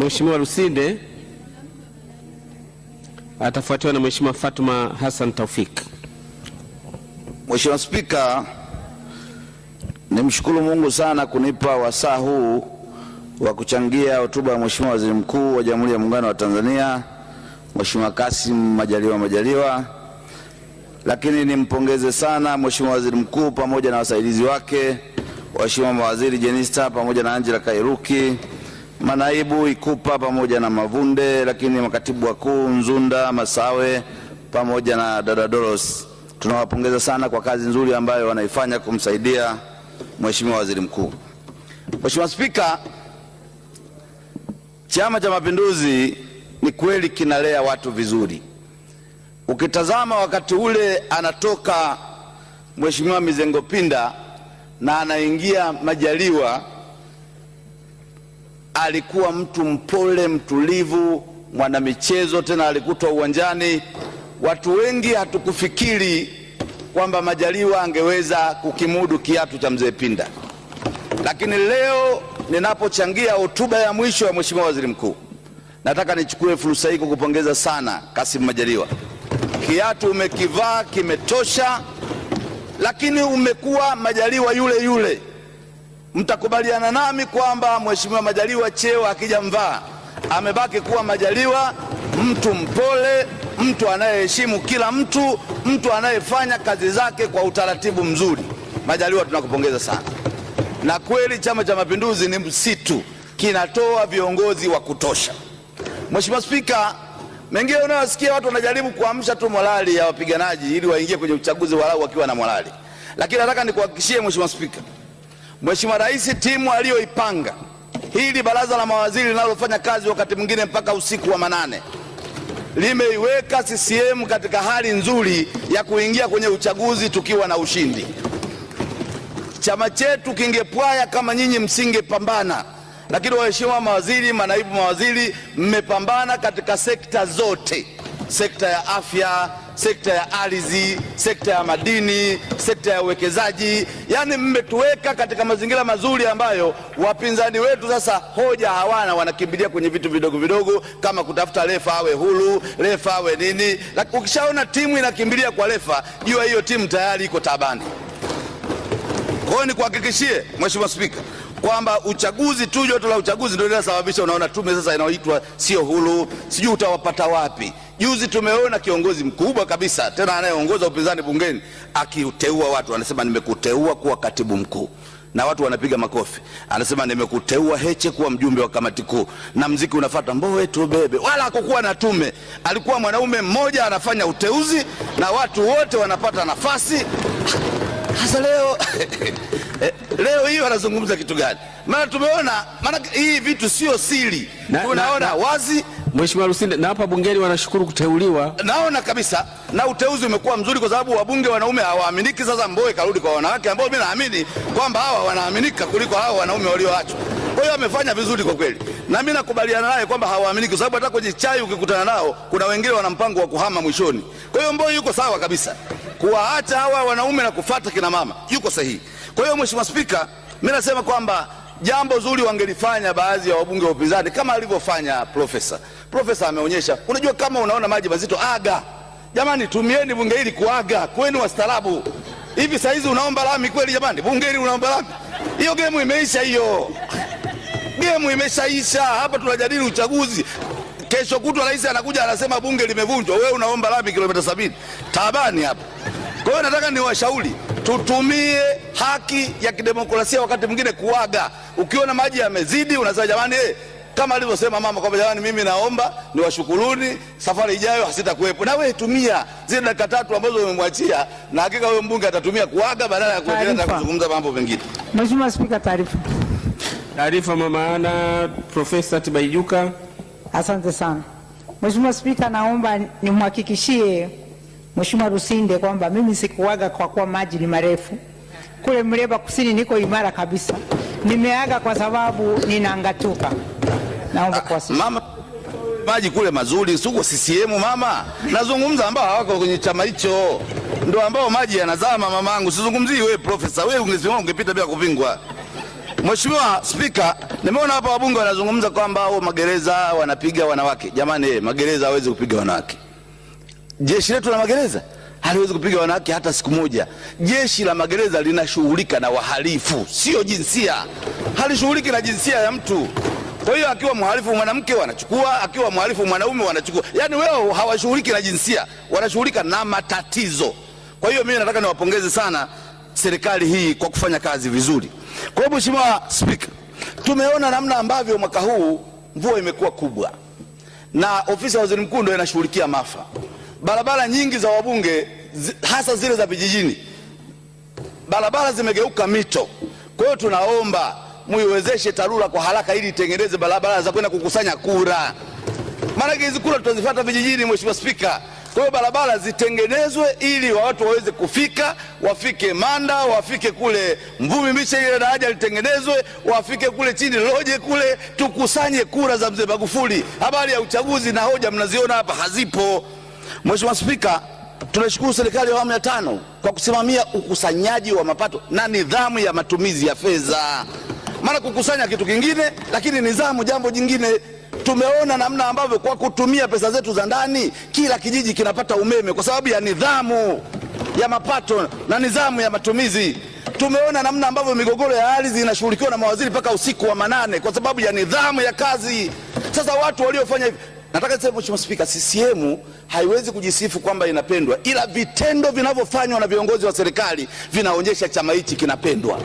Mheshimiwa Lusinde atafuatiwa na Mheshimiwa Fatuma Hassan Taufik. Mheshimiwa Spika, nimshukuru Mungu sana kunipa wasaa huu wa kuchangia hotuba ya Mheshimiwa Waziri Mkuu wa Jamhuri ya Muungano wa Tanzania Mheshimiwa Kassim Majaliwa Majaliwa, lakini nimpongeze sana Mheshimiwa Waziri Mkuu pamoja na wasaidizi wake, waheshimiwa mawaziri Jenista pamoja na Angela Kairuki, manaibu Ikupa pamoja na Mavunde, lakini makatibu wakuu Nzunda, Masawe pamoja na dada Doros. Tunawapongeza sana kwa kazi nzuri ambayo wanaifanya kumsaidia Mheshimiwa Waziri Mkuu. Mheshimiwa Spika, Chama cha Mapinduzi ni kweli kinalea watu vizuri. Ukitazama wakati ule anatoka Mheshimiwa Mizengo Pinda na anaingia Majaliwa, alikuwa mtu mpole, mtulivu, mwanamichezo, tena alikutwa uwanjani. Watu wengi hatukufikiri kwamba Majaliwa angeweza kukimudu kiatu cha mzee Pinda, lakini leo ninapochangia hotuba ya mwisho ya Mheshimiwa Waziri Mkuu, nataka nichukue fursa hii kukupongeza sana Kassim Majaliwa. Kiatu umekivaa kimetosha, lakini umekuwa Majaliwa yule yule. Mtakubaliana nami kwamba Mheshimiwa Majaliwa cheo akija mvaa amebaki kuwa Majaliwa, mtu mpole, mtu anayeheshimu kila mtu, mtu anayefanya kazi zake kwa utaratibu mzuri. Majaliwa, tunakupongeza sana. Na kweli Chama cha Mapinduzi ni msitu, kinatoa viongozi wa kutosha. Mheshimiwa Spika, mengine unayosikia watu wanajaribu kuamsha tu morali ya wapiganaji ili waingie kwenye uchaguzi walau wakiwa na morali, lakini nataka nikuhakikishie Mheshimiwa Spika, Mheshimiwa Rais timu aliyoipanga hili baraza la mawaziri linalofanya kazi wakati mwingine mpaka usiku wa manane limeiweka CCM katika hali nzuri ya kuingia kwenye uchaguzi tukiwa na ushindi. Chama chetu kingepwaya kama nyinyi msingepambana, lakini waheshimiwa mawaziri, manaibu mawaziri, mmepambana katika sekta zote, sekta ya afya, sekta ya ardhi, sekta ya madini, sekta ya uwekezaji. Yani mmetuweka katika mazingira mazuri ambayo wapinzani wetu sasa hoja hawana, wanakimbilia kwenye vitu vidogo vidogo kama kutafuta refa awe huru, refa awe nini. Lakini ukishaona timu inakimbilia kwa refa, jua hiyo timu tayari iko tabani. Kwa hiyo nikuhakikishie Mheshimiwa Spika kwamba uchaguzi tu, joto la uchaguzi ndio linasababisha unaona tume sasa inaoitwa sio huru, sijui utawapata wapi. Juzi tumeona kiongozi mkubwa kabisa tena anayeongoza upinzani bungeni akiuteua watu, anasema nimekuteua kuwa katibu mkuu na watu wanapiga makofi. Anasema nimekuteua Heche kuwa mjumbe wa kamati kuu, na mziki unafuata mbowe tu bebe. Wala hakukuwa na tume, alikuwa mwanaume mmoja anafanya uteuzi na watu wote wanapata nafasi. Sasa leo leo hii wanazungumza kitu gani? Maana tumeona, maana hii vitu sio siri, Na- tunaona na- na- wazi Mheshimiwa Lusinde, na hapa bungeni wanashukuru kuteuliwa. naona kabisa na uteuzi umekuwa mzuri kwa sababu wabunge wanaume hawaaminiki. Sasa Mbowe karudi kwa wanawake ambao mimi naamini kwamba hawa wanaaminika kuliko hawa wanaume walioachwa. Kwa hiyo amefanya vizuri kwa kweli, na mimi nakubaliana naye kwamba hawaaminiki, kwa sababu hata kwenye chai ukikutana nao kuna wengine wana mpango wa kuhama mwishoni. Kwa hiyo Mbowe yuko sawa kabisa kuwaacha hawa wanaume na kufata kina mama, yuko sahihi. Kwa hiyo Mheshimiwa Spika, mimi nasema kwamba jambo zuri wangelifanya baadhi ya wabunge wa upinzani kama alivyofanya profesa. Profesa ameonyesha, unajua, kama unaona maji mazito aga. Jamani, tumieni bunge hili kuaga, kweni wastaarabu. Hivi saa hizi unaomba lami kweli? Jamani, bunge hili unaomba lami? Hiyo gemu imeisha, hiyo gemu imeshaisha. Hapa tunajadili uchaguzi. Kesho kutwa rais anakuja anasema bunge limevunjwa, wewe unaomba lami kilomita sabini. Taabani hapa. Kwa hiyo nataka niwashauri tutumie haki ya kidemokrasia wakati mwingine kuaga. Ukiona maji yamezidi, unasema jamani, eh, kama alivyosema mama kwamba jamani, mimi naomba niwashukuruni, safari ijayo hasitakuwepo. Na wewe tumia zile dakika tatu ambazo umemwachia, na hakika huyo mbunge atatumia kuaga badala ya kuendelea na Taarifa. kuzungumza mambo mengine. Mheshimiwa Spika, taarifa. Taarifa mama ana Profesa Tibaijuka. Asante sana Mheshimiwa Spika, naomba nimhakikishie Mheshimiwa Lusinde kwamba mimi sikuaga kwa kuwa maji ni marefu. Kule Mleba Kusini niko imara kabisa, nimeaga kwa sababu ninangatuka. Naomba kuwasilisha. Mama, maji kule mazuri, suko CCM mama. Nazungumza ambao hawako kwenye chama hicho, ndio ambao maji yanazama mamangu. Sizungumzii wewe profesa, wewe ungesimama ungepita bila kupingwa. Mheshimiwa Spika, nimeona hapa wabunge wanazungumza kwamba hao magereza wanapiga wanawake. Jamani, eh, magereza hawezi kupiga wanawake. Jeshi letu la magereza haliwezi kupiga wanawake hata siku moja. Jeshi la magereza linashughulika na wahalifu, sio jinsia. Halishughuliki na jinsia ya mtu. Kwa hiyo akiwa mhalifu mwanamke wanachukua, akiwa mhalifu mwanaume wanachukua. Yaani wao hawashughuliki na jinsia, wanashughulika na matatizo. Kwa hiyo mimi nataka niwapongeze sana serikali hii kwa kufanya kazi vizuri. Kwa hiyo Mheshimiwa Spika, tumeona namna ambavyo mwaka huu mvua imekuwa kubwa na ofisi ya waziri mkuu ndio inashughulikia maafa. Barabara nyingi za wabunge zi, hasa zile za vijijini, barabara zimegeuka mito. Kwa hiyo tunaomba muiwezeshe TARURA kwa haraka ili itengeneze barabara za kwenda kukusanya kura, maanake hizi kura tutazifuata vijijini, Mheshimiwa Spika. Kwa hiyo barabara zitengenezwe ili watu waweze kufika, wafike Manda, wafike kule Mvumi Miche, ile daraja litengenezwe, wafike kule chini Loje kule, tukusanye kura za mzee Magufuli. Habari ya uchaguzi na hoja mnaziona hapa hazipo. Mheshimiwa Spika, tunashukuru serikali ya awamu ya tano kwa kusimamia ukusanyaji wa mapato na nidhamu ya matumizi ya fedha. Maana kukusanya kitu kingine, lakini nidhamu jambo jingine. Tumeona namna ambavyo kwa kutumia pesa zetu za ndani kila kijiji kinapata umeme kwa sababu ya nidhamu ya mapato na nidhamu ya matumizi. Tumeona namna ambavyo migogoro ya ardhi inashughulikiwa na mawaziri mpaka usiku wa manane kwa sababu ya nidhamu ya kazi. Sasa watu waliofanya hivi Nataka niseme Mheshimiwa Spika, CCM haiwezi kujisifu kwamba inapendwa, ila vitendo vinavyofanywa na viongozi wa serikali vinaonyesha chama hichi kinapendwa.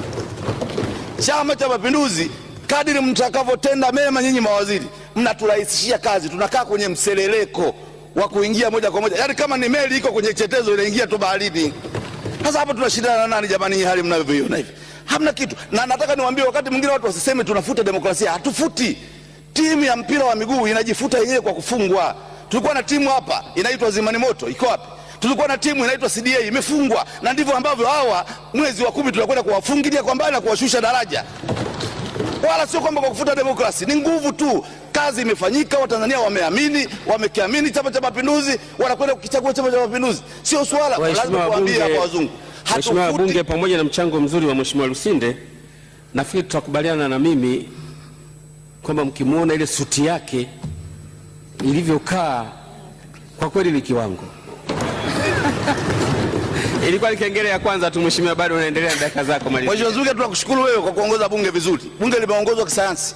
Chama cha Mapinduzi, kadiri mtakavyotenda mema, nyinyi mawaziri mnaturahisishia kazi, tunakaa kwenye mseleleko wa kuingia moja kwa moja, yaani kama ni meli iko kwenye chetezo inaingia tu baharini. Sasa hapa tunashindana na nani jamani? Hii hali mnavyoiona hivi, hamna kitu. Na nataka niwaambie, wakati mwingine watu wasiseme tunafuta demokrasia, hatufuti timu ya mpira wa miguu inajifuta yenyewe kwa kufungwa. Tulikuwa na timu hapa inaitwa Zimani Moto, iko wapi? Tulikuwa na timu inaitwa CDA imefungwa, na ndivyo ambavyo hawa mwezi wa kumi tunakwenda kuwafungilia kwa mbali na kuwashusha daraja, wala sio kwamba kwa kufuta demokrasi, ni nguvu tu. Kazi imefanyika, Watanzania wameamini, wamekiamini Chama cha Mapinduzi, wanakwenda kukichagua Chama cha Mapinduzi. Sio swala lazima Waheshimiwa kuambia wabunge, hapa wazungu, Waheshimiwa hatufuti wabunge, pamoja na mchango mzuri wa Mheshimiwa Lusinde, nafikiri tutakubaliana na mimi kwamba mkimwona ile suti yake ilivyokaa, kwa kweli ni kiwango. Ilikuwa ni kengele ya kwanza tu, Mheshimiwa, bado unaendelea na dakika zako, malizia. Mheshimiwa Zuge, tunakushukuru wewe kwa kuongoza bunge vizuri. Bunge limeongozwa kisayansi.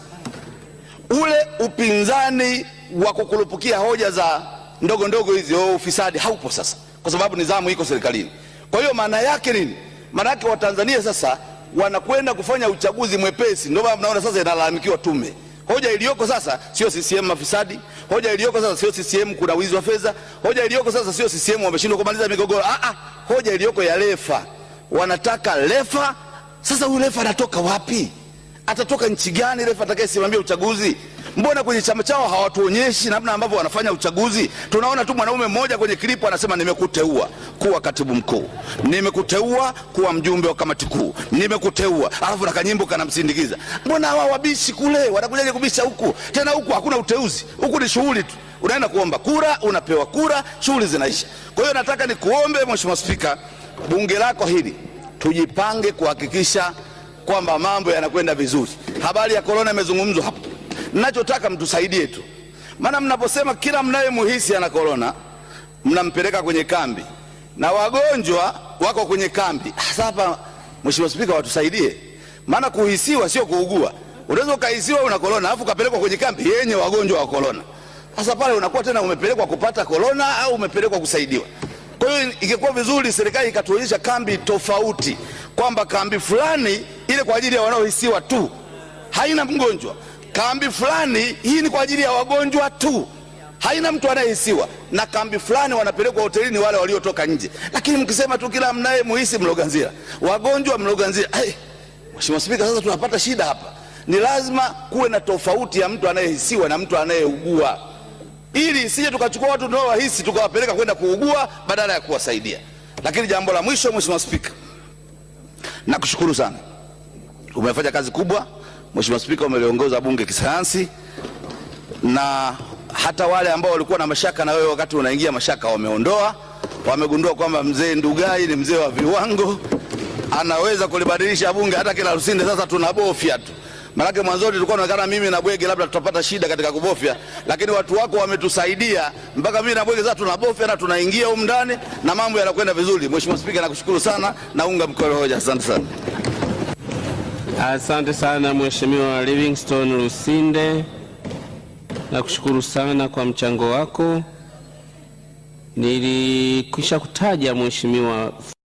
Ule upinzani wa kukurupukia hoja za ndogo ndogo hizi oh, ufisadi haupo sasa, kwa sababu nidhamu iko serikalini. Kwa hiyo maana yake nini? Maana yake Watanzania sasa wanakwenda kufanya uchaguzi mwepesi. Ndio maana mnaona sasa inalalamikiwa tume. Hoja iliyoko sasa sio CCM mafisadi. Hoja iliyoko sasa sio CCM kuna wizi wa fedha. Hoja iliyoko sasa sio CCM wameshindwa kumaliza migogoro. Ah, ah, hoja iliyoko ya refa, wanataka refa. Sasa huyu refa anatoka wapi? Atatoka nchi gani refa atakayesimamia uchaguzi? Mbona kwenye chama chao hawatuonyeshi namna ambavyo wanafanya uchaguzi? Tunaona tu mwanaume mmoja kwenye klipu anasema nimekuteua kuwa katibu mkuu, nimekuteua kuwa mjumbe wa kamati kuu, nimekuteua, alafu na kanyimbo kanamsindikiza. Mbona hawa wabishi kule wanakujaje kubisha huku? Tena huku hakuna uteuzi, huku ni shughuli tu, unaenda kuomba kura, unapewa kura, shughuli zinaisha. Kwa hiyo nataka nikuombe Mheshimiwa Spika, bunge lako hili tujipange kuhakikisha kwamba mambo yanakwenda vizuri. Habari ya korona imezungumzwa hapo, ninachotaka mtusaidie tu, maana mnaposema kila mnayemuhisi ana korona mnampeleka kwenye kambi na wagonjwa wako kwenye kambi. Sasa hapa, Mheshimiwa Spika, watusaidie, maana kuhisiwa sio kuugua. Unaweza ukahisiwa una korona alafu ukapelekwa kwenye kambi yenye wagonjwa wa korona. Sasa pale unakuwa tena umepelekwa kupata korona au umepelekwa kusaidiwa. Kwa hiyo ingekuwa vizuri serikali ikatuonyesha kambi tofauti, kwamba kambi fulani ile kwa ajili ya wanaohisiwa tu, haina mgonjwa. Kambi fulani hii ni kwa ajili ya wagonjwa tu, haina mtu anayehisiwa, na kambi fulani wanapelekwa hotelini wale waliotoka nje. Lakini mkisema tu kila mnaye muhisi Mloganzila, wagonjwa Mloganzila, hey, Mheshimiwa Spika, sasa tunapata shida hapa. Ni lazima kuwe na tofauti ya mtu anayehisiwa na mtu anayeugua ili isije tukachukua watu tunaowahisi tukawapeleka kwenda kuugua badala ya kuwasaidia. Lakini jambo la mwisho, Mheshimiwa Spika, nakushukuru sana, umefanya kazi kubwa. Mheshimiwa Spika, umeliongoza bunge kisayansi, na hata wale ambao walikuwa na mashaka na wewe wakati unaingia mashaka wameondoa, wamegundua kwamba mzee Ndugai ni mzee wa viwango, anaweza kulibadilisha bunge hata kila Lusinde. Sasa tunabofya tu, maanake mwanzoni tulikuwa tunaonekana mimi na Bwege labda tutapata shida katika kubofya, lakini watu wako wametusaidia mpaka mimi na Bwege sasa tunabofya na tunaingia humu ndani na mambo yanakwenda vizuri. Mheshimiwa Spika, nakushukuru sana, naunga mkono hoja. Asante sana. Asante sana Mheshimiwa Livingstone Lusinde, nakushukuru sana kwa mchango wako. Nilikwisha kutaja Mheshimiwa